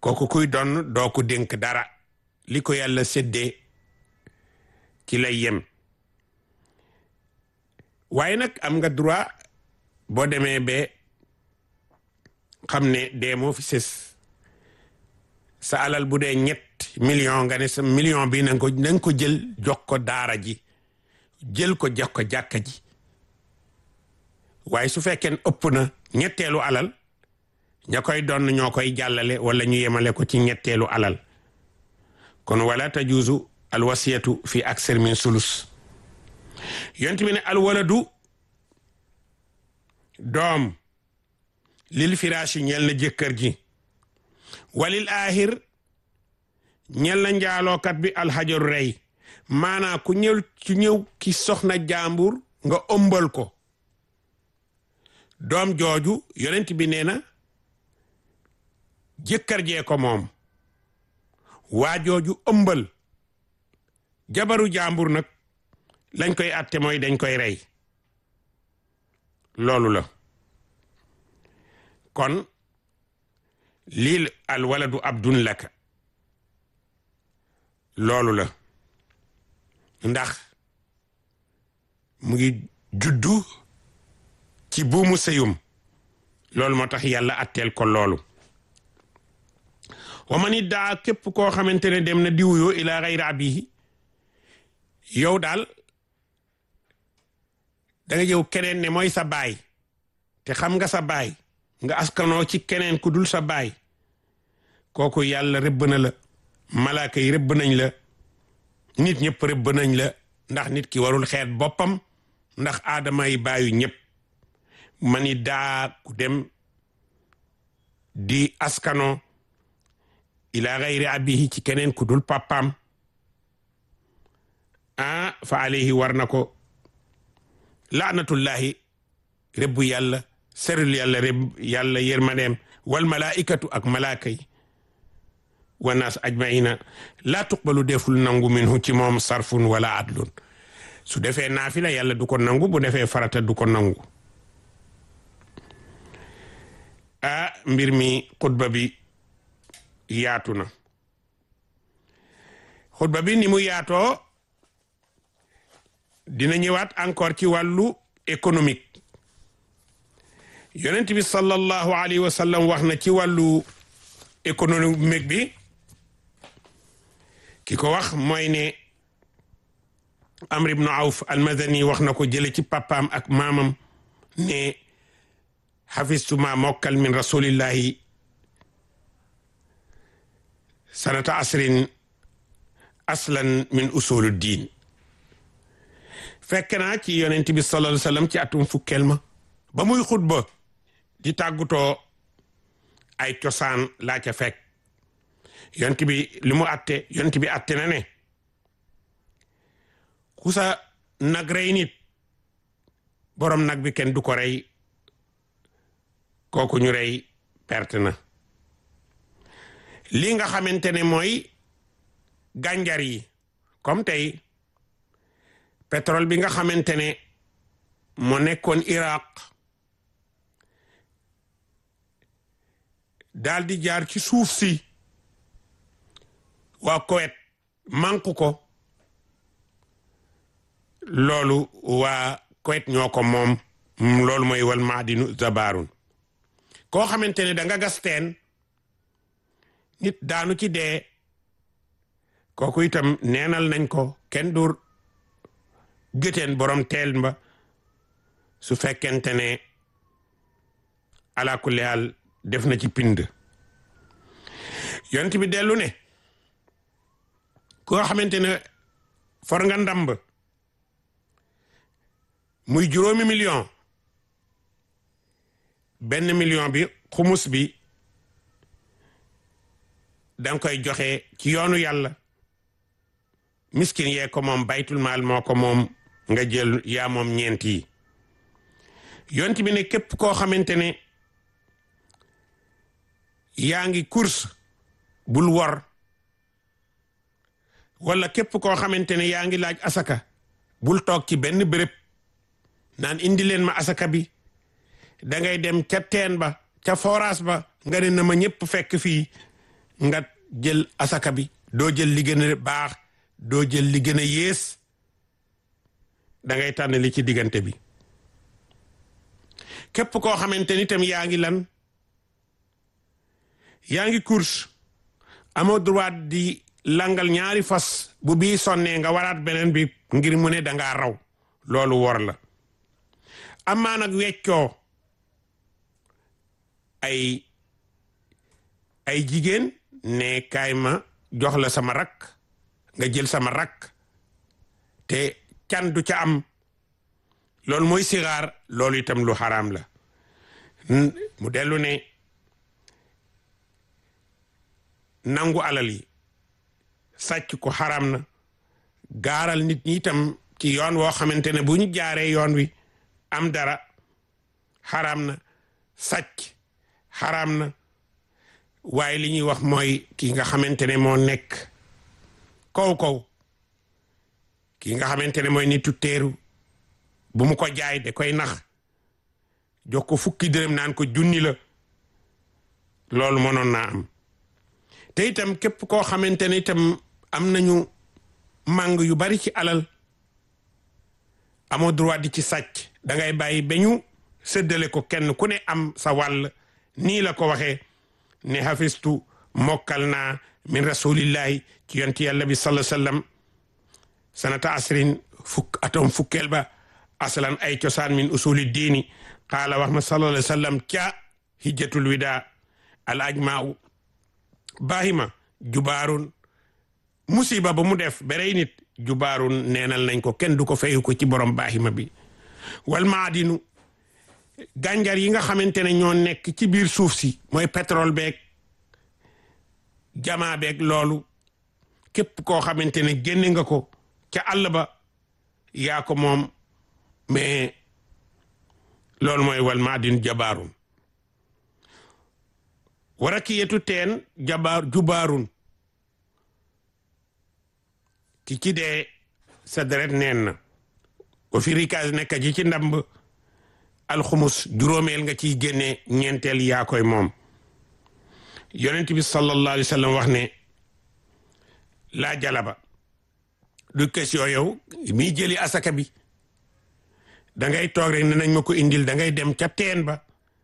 kooku kuy doon doo ko dénk dara li ko yàlla séddee ci lay yem waaye nag am nga droit boo demee ba xam ne dee moo fi sës sa alal bu dee ñett million nga ne sa million bi nanga ko nanga ko jël jox ko daara ji jël ko jox ko jàkka ji waaye su fekkee ëpp na ñetteelu alal ña koy doon ñoo koy jàllale wala ñu yemale ko ci ñetteelu alal kon wala tajuuzu alwasiyatu fi aksar min sulus yonent bi ne alwaladu doom lil firaashi ñel na jëkkër ji walil aahir ñel na njaalookat bi alxajaru rey maanaa ku ñëw ci ñëw ki soxna jàmbur nga ëmbal ko doom jooju yonent bi nee na jëkkër jee ko moom waa jooju ëmbal jabaru jàmbur nag lañ koy atte mooy dañ koy rey loolu la kon lii al waladu abdun laka loolu la ndax mu ngi juddu ci buumu sëyum loolu moo tax yàlla atteel ko loolu wa man iddaa képp koo xamante ne dem na diwuyoo ila gayri abihi yow daal da nga jëw keneen ne mooy sa baay te xam nga sa baay nga askanoo ci keneen ku dul sa baay kooku yàlla rëbb na la malaaka yi rëbb nañ la nit ñëpp rëbb nañ la ndax nit ki warul xeet boppam ndax aadama yi baayu ñëpp mani daa ku dem di askano ila gayri abihi ci keneen ku dul papaam ah fa alayhi war na ko laanatullahi rëbbu yàlla serul yàlla rëbb yàlla yërmaneem wal malaikatu ak malaaka yi wa naas ajmaina laa tuqbalu deful nangu minhu ci moom sarfun wala adlun su defee naafila yàlla du ko nangu bu defee farata du ko nangu ah mbir mi xutba bi yaatu na xutba bi ni mu yaatoo dina ñëwaat encore ci wàllu économique yonent bi sallallahu alayhi wa sallam wax na ci wàllu économique bi ki ko wax mooy ne amr ibnu awf almadani wax na ko jële ci papaam ak maamam ne xafistuma mokkal min rasulillahi sanata asrin aslan min usulu diin fekk naa ci yonent bi sallallahu alayhi wasallam ci atum fukkeel ma ba muy xutba di tàggutoo ay cosaan laa ca fekk yonent bi li mu atte yonent bi atte na ne ku sa nag rey nit borom nag bi kenn du ko rey kooku ñu rey perte na lii nga xamante ne mooy gànjar yi comme tey pétrole bi nga xamante ne moo nekkoon Iraq daal di jaar ci suuf si waa Koweït manque ko loolu waa Koweït ñoo ko moom loolu mooy wal maadinu zabarun koo xamante ne da nga gas teen nit daanu ci dee kooku itam neenal nañ ko kenn dur gëteen borom teel ba su fekkente ne ala kulli haal def na ci pind yont bi dellu ne koo xamante ne for nga ndamb muy juróomi million benn million bi xumus bi danga koy joxe ci yoonu yàlla miskin yee ko moom baytul maal moo ko moom nga jël yaa moom ñeent yi yont bi ne képp koo xamante ne yaa ngi course bul wor wala képp koo xamante ne yaa ngi laaj asaka bul toog ci benn béréb naan indi leen ma asaka bi da ngay dem ca teen ba ca forage ba nga ne na ma ñëpp fekk fii nga jël asaka bi doo jël li gën a baax doo jël li gën a yées da ngay tànn li ci diggante bi képp koo xamante ni tam yaa ngi lan yaa ngi course amoo droit di langal ñaari fas bu bii sonnee nga waraat beneen bi ngir mu ne dangaa raw loolu wor la amaa nag weccoo ay ay jigéen ne kaay ma jox la sama rakk nga jël sama rakk te can du ca am loolu mooy sigaar loolu itam lu xaraam la mu dellu ne nangu alal yi sàcc ko xaraam na gaaral nit ñi itam ci yoon woo xamante ne bu ñu jaaree yoon wi am dara xaraam na sàcc xaraam na waaye li ñuy wax mooy ki nga xamante ne moo nekk kaw kaw ki nga xamante ne mooy nitu teeru bu mu ko jaay da koy nax jox ko fukki dërëm naan ko junni la loolu mënoon naa am te itam képp koo xamante ne itam am nañu màng yu bari ci alal amoo droit di ci sàcc da ngay bàyyi ba ñu séddale ko kenn ku ne am sa wàll nii la ko waxee ne hafistu mokkal naa min rasulillahi ci yonti yàlla bi sallallahu alayhi wasallam sanata asrin fukk atom fukkeel ba aslan ay cosaan min usuli diini qaala wax ma sallallahu alayhi wasallam ca hijjatul wida al ajmau bahima jubaarun musiba ba mu def berey nit jubaarun neenal nañ ko kenn du ko fayu ko ci borom bahima bi wal maadinu gànjar yi nga xamante ne ñoo nekk ci biir suuf si mooy pétrole beeg jamaa beeg loolu képp koo xamante ne génne nga ko ca àll ba yaa ko moom mais loolu mooy wal maadin jabaarun wara ki yetu teen jabaar jubaarun ki ci dee sa deret neen na o fi rikaas nekk ji ci ndamb alxumus juróomeel nga ciy génne ñeenteel yaa koy moom yonent bi sallallahu alayhi wa sallam wax ne laa jalaba du question yow miy jëli asaka bi da ngay toog rek ne nañ ma ko indil da ngay dem ca teen ba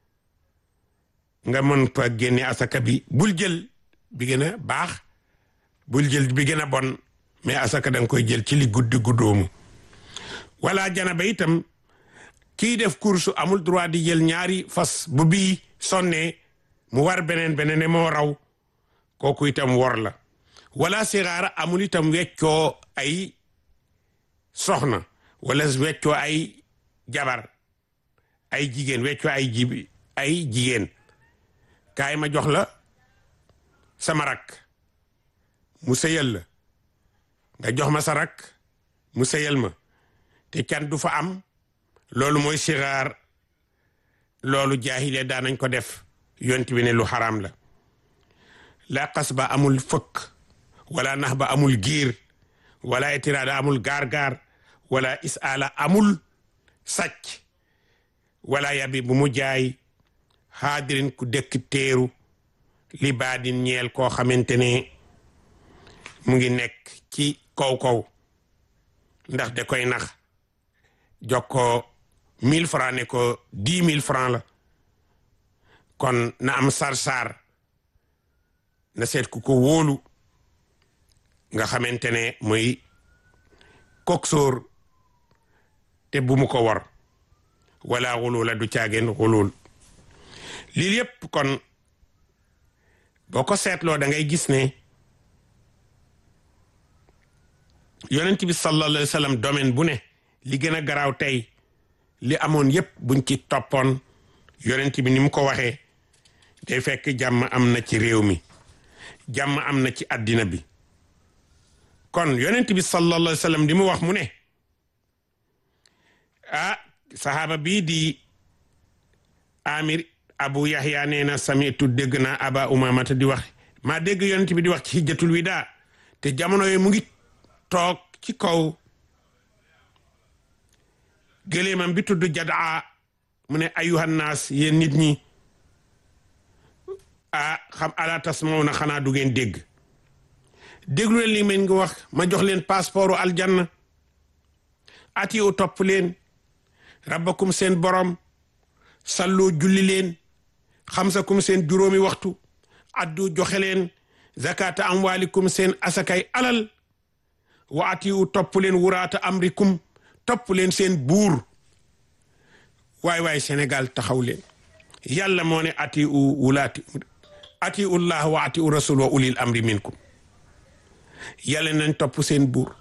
nga mën fa génne asaka bi bul jël bi gën a baax bul jël bi gën a bon mais asaka da nga koy jël ci li guddi guddoomu wala janaba itam kii def course amul droit di jël ñaari fas bu bii sonnee mu war beneen beneen moo raw kooku itam wor la wala sixaara amul itam weccoo ay soxna wala weccoo ay jabar ay jigéen weccoo ay jibi ay jigéen kaay ma jox la sama rakk mu sëyal la nga jox ma sa rakk mu sëyal ma te can du fa am loolu mooy sixaar loolu jaahile daan nañ ko def yonent bi ne lu xaraam la la xas ba amul fëkk wala nax ba amul giir wala itiraada amul gaar-gaar wala isaala amul sàcc wala yabi bu mu jaay xaadirin ku dëkk teeru li baadin ñeel koo xamante ne mu ngi nekk ci kaw-kaw ndax da koy nax jox ko mille francs ne ko dix mille francs la kon na am sar-sar na seet ku ko wóolu nga xamante ne muy coxeur te bu mu ko war wala xulula du caageen xulul lii yépp kon boo ko seetloo da ngay gis ne yonent bi sallallahu alayhi wa sallam domaine bu ne li gën a garaaw tey li amoon yépp buñ ci toppoon yonent bi ni mu ko waxee day fekk jàmm am na ci réew mi jàmm am na ci àddina bi kon yonent bi sallallahu alayhi wa sallam di mu wax mu ne ah sahaaba bii di amir abu yahya nee na samitu dégg naa aba umamata di wax maa dégg yonent bi di wax ci hijjatul wida te jamono yooyu mu ngi toog ci kaw gëléemam bi tudd jadaa mu ne ayuhan naas yéen nit ñi ah xam ala tasmauna xanaa du ngeen dégg déglu leen li meen ngi wax ma jox leen passeportu aljanna ati u topp leen rabbakum seen borom salloo julli leen xamsakum seen juróomi waxtu addu joxe leen zakata amwalikum seen asakay alal wa ati u topp leen wuraata amrikum topp leen seen buur waay waay Sénégal taxaw leen yàlla moo ne ati u wulaati ati ullah wa ati u rasul wa ulil amri minkum yàlla nañ topp seen buur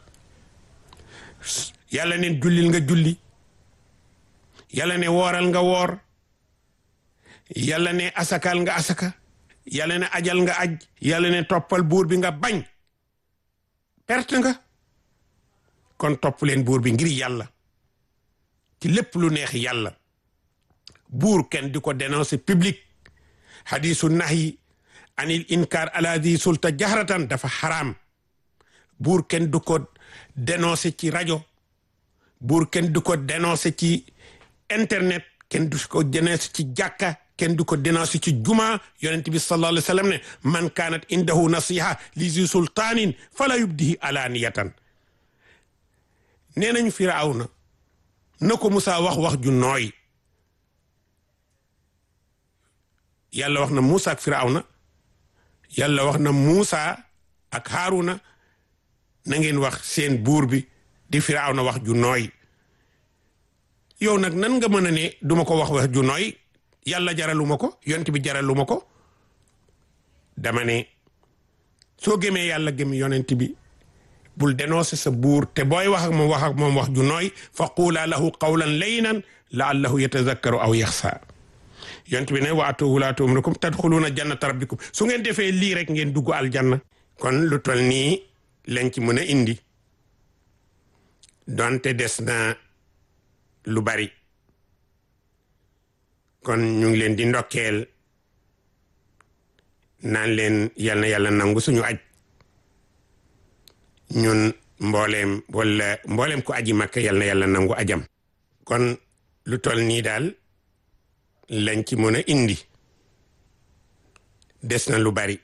yàlla neen jullil nga julli yàlla ne wooral nga woor yàlla ne asakal nga asaka yàlla ne ajal nga aj yàlla ne toppal buur bi nga bañ perte nga kon topp leen buur bi ngir yàlla ci lépp lu neex yàlla buur kenn di ko dénoncer public hadisu nahyi anil inkar ala di sulta jahratan dafa xaraam buur kenn du ko dénoncer ci rajo buur kenn du ko dénoncer ci internet kenn du ko dénoncer ci jàkka kenn du ko dénoncer ci juma yonent bi sallallahu alayhi wa sallam ne man kaanat indahu nasiha li zi sultaanin fala yubdihi alaniyatan nee nañu firawna na ko Musaa wax wax ju nooy yàlla wax na Musaa ak firawna yàlla wax na Musaa ak Haaruna na ngeen wax seen buur bi di firawna wax ju nooy yow nag nan nga mën a ne duma ko wax wax ju nooy yàlla jaraluma ko yonent bi jaraluma ko dama ne soo gëmee yàlla gëm yonent bi bul dénoncer sa buur te booy wax ak moom wax ak moom wax ju nooy fa quulaa lahu qawlan laynan laallahu yatazakkaru aw yaxsa yonent bi ne wa atu wulaatu umrikum tadxuluuna jannata rabbikum su ngeen defee lii rek ngeen dugg aljanna kon lu tol nii lañ ci mën a indi donte des na lu bari kon ñu ngi leen di ndokkeel naan leen yal na yàlla nangu suñu aj ñun mbooleem wala mbooleem ku aji makka yal na yàlla nangu ajam kon lu tol nii daal lañ ci mën a indi des na lu bari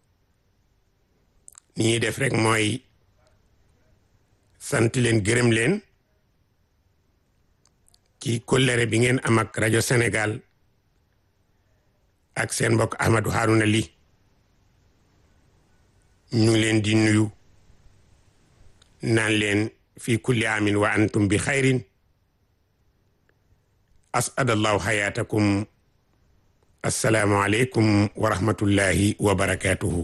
ni ñuy def rek mooy sant leen gërëm leen ci kóllëre bi ngeen am ak rajo Sénégal ak seen mbokk Ahmadou Harouna Ly ñu ngi leen di nuyu naan leen fi kulli amin wa antum bi xayrin asadallahu hayatakum assalaamu aleykum wa rahmatullahi wa barakatuhu